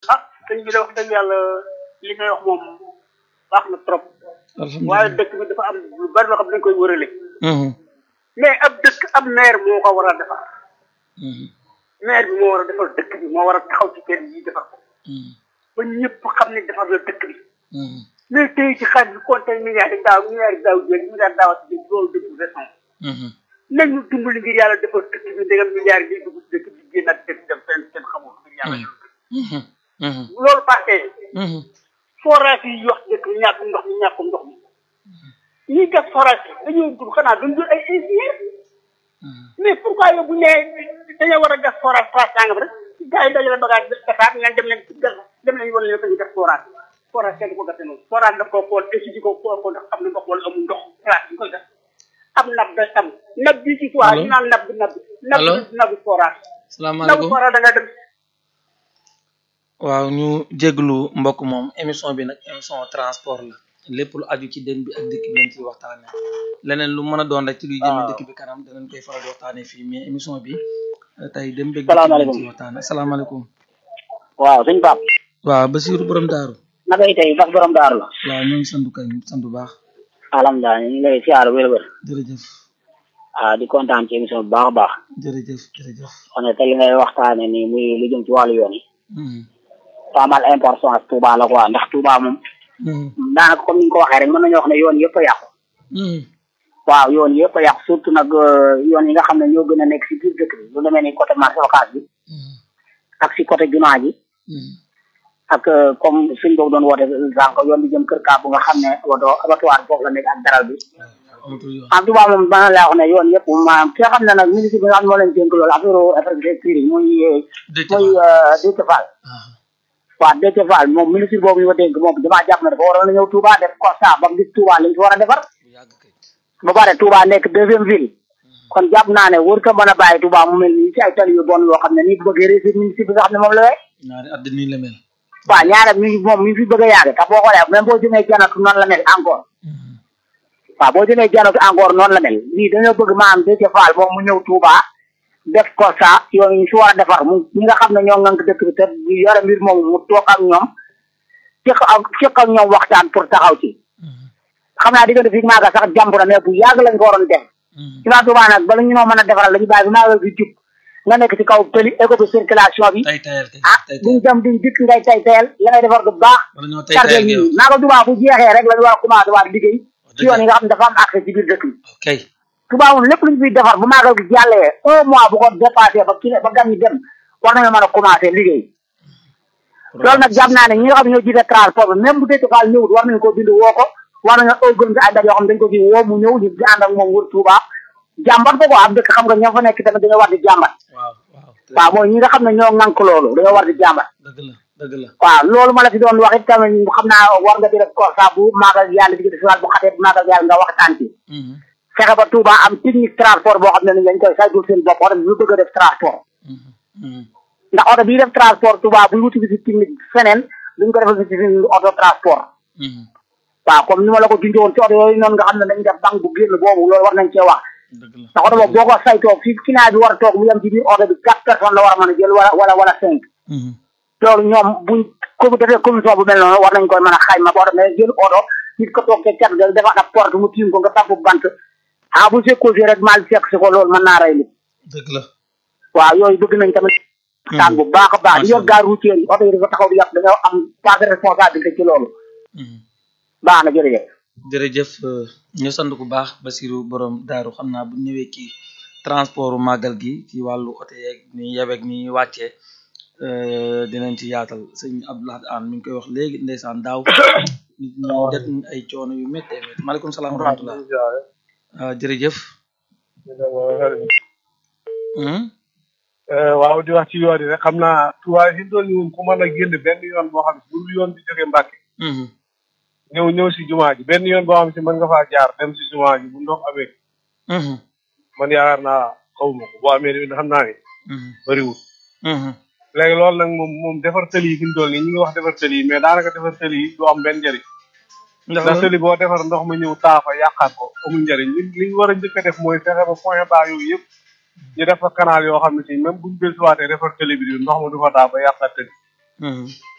ah sëñ bi de wax dëgg yàlla li ngay wax moom baax na trop waaye dëkk bi dafa am lu bari loo xam ne dañ koy wërale mais ab dëkk ab maire moo ko war a defar maire bi moo war a defar dëkk bi moo war a taxaw ci kër yi defar ko ba ñëpp xam ne defar la dëkk bi mais tey ci xaalis bi compté milliards yi daaw milliards yi daaw jéeg milliards daaw ci dëkk loolu dëkk bi raison nañu dimbali ngir yàlla defar dëkk bi ndegam milliards yi dugg ci dëkk bi génn ak dëkk dem fenn kenn xamul ngir yàlla loolu passé forage yi wax dëkk bi ñàkk ndox mi ñàkk ndox mi ñuy def forage yi dañoo dul xanaa duñ dul ay ingénieur mais pourquoi yow bu ñu nee dañoo war a gas forage place sangam rek gars yi dajale bagage Dakar ngeen dem leen gas dem leen wan leen ko ñu def forage forage kenn du ko gasee noonu forage daf koo xool étude ko xool ko ndax am na ndox wala amul ndox place bi ñu koy gas am nab day am nab bi ci fois ñu naan nab bi nab bi nab bi nabu forage nabu salaamaaleykum forage da nga dem waaw ñu jéglu mbokk moom émission bi nag émission transport la lépp lu aju ci den bi ak dëkk bi lañ ciy waxtaane leneen lu mën a doon rek ci luy jëme dëkk bi kanam danañ koy faral di waxtaane fii mais émission bi tey dem bëgg Salaamaaleykum. ci waxtaane asalaamaaleykum waaw sëñ Pape waaw Basiiru borom daaru naka yi tey bas borom daaru la waaw ñoo ngi sandu kañ sant bu baax alhamdulilah ñu ngi lay siyaar wér wér jërëjëf ah di kontaan ci émission bu baax a baax jërëjëf jërëjëf xam ne te li ngay waxtaane nii muy lu jëm ci wàllu yoon yi Mhm. pas mal importance Touba la quoi ndax Touba moom Mhm. daanaka comme ni nga ko waxee rek mën nañu wax ne yoon yëpp a yàqu Mhm. waaw yoon yëpp a yàqu surtout nag euh, yoon yi nga xam ne ñoo gën a nekk si biir dëkk bi lu demee ni côté marché Ocass bi Mhm. ak si côté jumaa ji Mhm. ak euh, comme suñ boobu doon woote sànq yoon bi jëm kër kaa bu nga xam ne woto abattoir foofu la nekk ak daral bi amatul yoon en tout cas moom dana laa wax ne yoon yëpp maanaam ki nga xam ne nag ministre bi nga xam ne moo leen dénk loolu affaire infrastructure yi muy dëkk muy Déthié Fall waaw Déthié Fall moom ministre boobu ñu ko dénk moom damaa jàpp ne dafa waroon a ñëw Touba def constat ba mu gis Touba li ñu fi war a defar bu yàgg kay ba pare Touba nekk deuxième ville kon jàpp naa ne warut a mën a bàyyi Touba mu mel nii ci ay tali yu bon yoo xam ne nii bu bëggee réussir ministre bi nga xam ne moom la wee ñaari at nii la mel waaw ñaare mi ngi moom mi ngi fi bëgg a yàgg te boo xoolee même boo jëmee janatu noonu la mel encore Mhm. waaw boo jëmee janatu encore noonu la mel lii dañoo bëgg maanaam Déthié Fall moom mu ñëw Touba def constat yoon yi ñu si war a defar mu ñi nga xam ne ñoo ngànk dëkk bi te yore mbir moom mu toog ak ñoom cëq ak cëq ak ñoom waxtaan pour taxaw ci Mhm. xam naa diggante fii maaga sax jàmp na mais bu yàgg lañ ko waroon def Mhm. ci waa Touba nag bala ñu noo mën a defaral la ñu bàyyi bi maaga bi jub nga nekk ci kaw tëli éco bi circulation bi tay tayal kay ah tay duñ tayal dem duñ dikk ngay tay tayal la ngay defar du baax wala ñoo tay chargé tayal nit ngay ñi wax maaga Touba bu jeexee rek la ñu war a commencé waat liggéey ci yoon yi nga xam ne dafa am accès ci biir dëkk bi ok Touba moom lépp lu ñu fiy defar bu maagal gi jàllee un mois bu ko dépassé ba kii ba gan ñi dem war nañoo mën a commencé liggéey loolu nag jàpp naa ne ñi nga xam ne ñoo jiite transport bi même bu dee Fall ñëwut war nañu koo bind woo ko war nañoo organiser ay daj yoo xam ne dañu ko fi woo mu ñëw ñu di ànd ak moom wër Touba jàmbat ko ko am dëkk xam nga ñoo fa nekk tamit dañoo war di jàmbat waaw waaw waaw mooy ñi nga xam ne ñoo ŋànk loolu dañoo war di jàmbat dëgg la dëgg la waaw loolu ma la fi doon wax it tamit xam naa war nga di def constat bu maagal yàlla di si wàll bu xatee bu maagal yàlla nga waxtaan ci Mhm. fexe ba Touba am technique transport boo xam ne ni dañ koy saytul seen bopp oto bi bu bëgg a def transport Mhm. Mhm. ndax oto bii def transport Touba buy wuti visite technique feneen duñ ko defal visite technique auto transport Mhm. waaw comme ni ma la ko junjoon ci oto yooyu noonu nga xam ne dañuy def banque bu génn boobu loolu war nañ cee wax dëgg la ndax oto boobu boo ko saytoo fi client bi war a toog mu yem ci biir oto bi quatre personnes la war a mën a jël wala wala wala cinq Mhm. loolu ñoom buñ ko defee commission bu mel noonu war nañ koy mën a xayma boo demee jël oto nit ko toog ca cat ga defaat ab porte mu tiim ko nga samp bant ah bu sekkosé rek mal fekk si ko loolu mën naa rey nit dëgg la waaw yooyu bëgg nañ tamit waxtaan bu baax a baax di yor gaar routière yi oto yi dafa taxaw di yàq dañoo am part de responsabilité ci loolu Mhm. baax na jërëjëf jërëjëf euh, ñu sant bu baax Basiru borom daaru xam naa bu ñëwee ci transportu màggal gi ci wàllu oto yeeg ni yebeeg ni wàccee euh, dinañ ci yaatal sëñ Abdoulaye An mi ngi koy wax léegi ndeysaan daaw nit ñi det nañ ay coono yu méttee métti maaleykum salaam wa rahmatullah waaw jërëjëf Hmm? waaw di wax ci yoon yi rek xam naa tuwaay fi mu toll nii moom ku mën a génn benn yoon boo xam ne bu dul yoon bi jógee Mbàkke Mhm. ñëw ñëw si jumaa ji benn yoon boo xam si mën nga faa jaar dem si jumaa ji bu ndox amee Mhm. man yaakaar naa xawma ko boo amee tamit xam naa ne Mhm. bëriwul Mhm. léegi loolu nag moom moom defar tëli yi fi mu toll nii ñu ngi wax defar tëli yi mais daanaka defar tëli yi du am benn njëriñ ndax ndax tëli boo defar ndox ma ñëw taafa yàqaat ko amul njëriñ li li ñu war a njëkk a def mooy fexe ba point bas yooyu yëpp ñu def fa canal yoo xam ne si même buñ dellusiwaatee defar tëli bi ndox ma du fa taa ba yàqaat tëli Mhm.